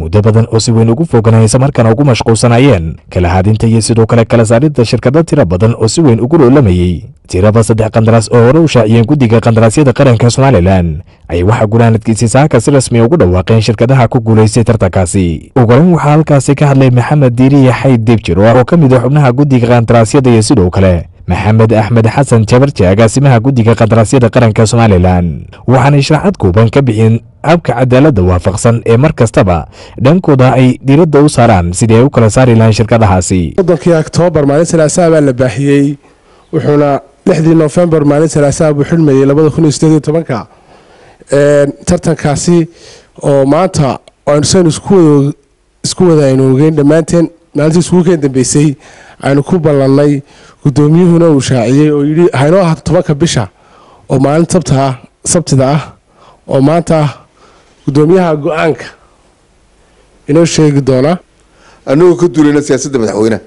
muddo badan oo si weyn ugu foganaysa markana ugu mashquulsanayeen kala haadinta iyo sidoo kale kala saaridda shirkado tiro badan oo si weyn ugu loolamayey tiraba saddex qandaraas oo hore u shaaciyeen guddiga qandaraasyada qaranka somalilan ayay waxaa gunaanadkiisii saaka si rasmiya ugu dhawaaqeen shirkadaha ku guulaystay tartankaasi ugaran waxaa halkaasi ka hadlay maxamed diiriye xayd dibjir oo ka mid ah xubnaha guddiga qandaraasyada iyo sidoo kale maxamed axmed xasan jabarje agaasimaha guddiga qandaraasyada qaranka somalilan waxaanay sharaxad kooban ka bixiyeen habka cadaaladda waafaqsan ee mar kastaba dhankooda ay diiradda u saaraan sidii ay u kala saari lahayn shirkadahaasi soddonkii oktoobar maalin salaasaha baa la baahiyey wuxuuna lixdii nofembar maalin salaasaha buu xidhmayey labada kun iyo sideed iyo tobanka tartankaasi oo maanta aynusan isku wada aynu ogeyn dhammaanteen maalintii iskugu keen dambeysay aynu ku ballannay guddoomiyuhuna uu shaaciyey oo yidhi haynoo ahaato tobanka bisha oo maalin sabta sabtida ah oo maanta guddoomiyaha go-aanka inoo sheegi doona annagoo ka duulayna siyaasadda madaxweyneha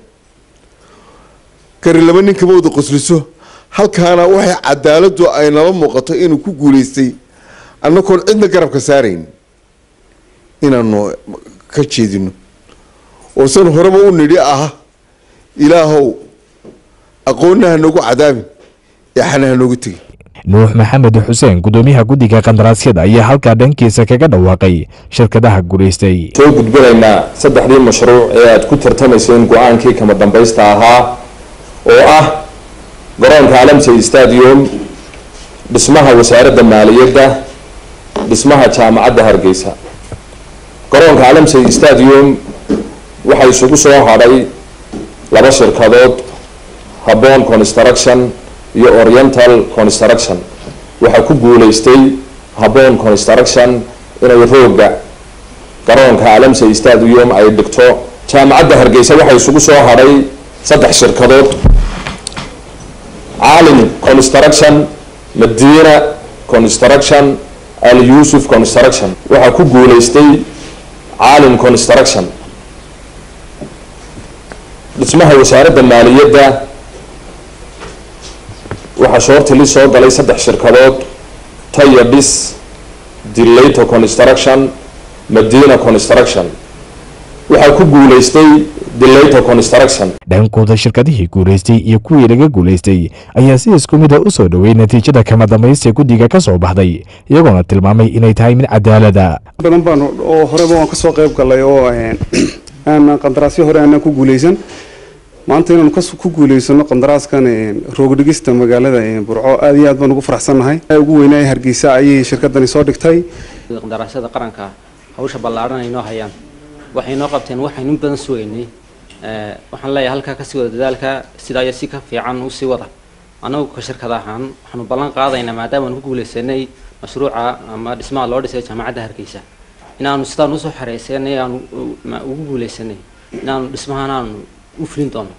kari laba ninka mawda qosliso halkaana waxay cadaaladdu ay nala muuqato inuu ku guulaystay annagoon cidna garabka saarayn inaanu ka jeedino oo san horeba u nidhi ah ilaahow aqoonna ha noogu cadaabin eexana ha noogu tegin nuux maxamed xuseen guddoomiyaha guddiga qandaraasyada ayaa halkaa dhankiisa kaga dhawaaqay shirkadaha guulaystay soo gudbinaynaa saddexdii mashruuc ee aad ku tartamayseen go-aankii kama dambaysta ahaa oo ah garoonka alamsey stadium dhismaha wasaaradda maaliyadda dhismaha jaamacadda hargeysa garoonka alamsey stadium waxaa isugu soo hadhay laba shirkadood habon construction iyo oriental construction waxaa ku guulaystay habon construction inay rooga garoonka alamsey stadium ay dhigto jaamacadda hargeysa waxaa isugu soo hadhay saddex shirkadood caalim construction madina construction al yusuf construction waxaa ku guulaystay caalim construction dhismaha wasaaradda maaliyadda waxaa shoortili soo galay saddex shirkadood taya dhis dilato construction madina construction waxaa ku guulaystay dilato construction dhankooda shirkadihii guulaystay iyo kuwii laga guulaystay ayaa si isku mid a u soo dhowey natiijada kama dambaysta guddiga ka soo baxday iyagoona tilmaamay inay tahay mid cadaalada badan baan oo horeba waan kasoo qayb galay oo aan qandaraasyo hore aanan ku guuleysan maanta inaanu ku guuleysano qandaraaskan roogdhigista magaalada burco aad iyo aad baan ugu faraxsannahay ugu weynaaya hargeysa ayay shirkadani soo dhigtay qandaraasyada qaranka hawsha ballaadhan ay noo hayaan waxay noo qabteen waxaynu in badan sugaynay waxaan leeyahay halkaa kasii wada dadaalka sidaa iyo si ka fiican usii wada annagu ka shirkad ahaan waxaanu ballan qaadaynaa maadaama aanu ku guuleysanay mashruuca ama dhismaha loo dhisay jaamacadda hargeysa inaanu sidaan usoo xareysanay aanu ugu guuleysanay inaanu dhismahan aanu u fulin doono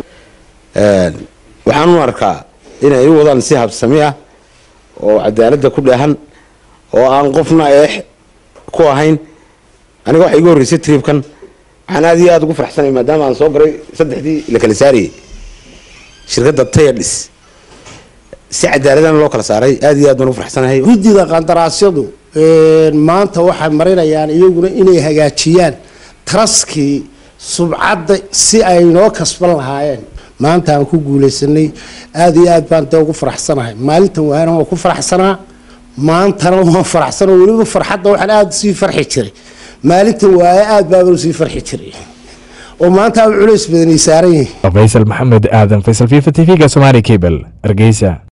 waxaan u arkaa inay u wadaan si habsami ah oo cadaaladda ku dheehan oo aan qofna eex ku ahayn aniga waxa igu horreysay triibkan waxaan aada iyo aada ugu faraxsanay maadaama aan soo garay saddexdii la kala saarayay shirkadda tayadhis si cadaaladana loo kala saaray aada iyo aad baan ugu faraxsanahay guddiga qandaraasyadu maanta waxay marinayaan iyaguna inay hagaajiyaan taraskii subcadda si ay noo kasban lahaayeen maanta aan ku guuleysanay aada iyo aad baan dee ugu faraxsanahay maalintan waana waan ku faraxsanaa maantana waan faraxsanoo weliba farxadda waxaan aada sii farxi jiray maalintan waaye aada baaban sii farxi jiray oo maanta aan culays badanay saaran yihiin faysal maxamed aadan faysal fifa t v-ga somaali cable hargeysa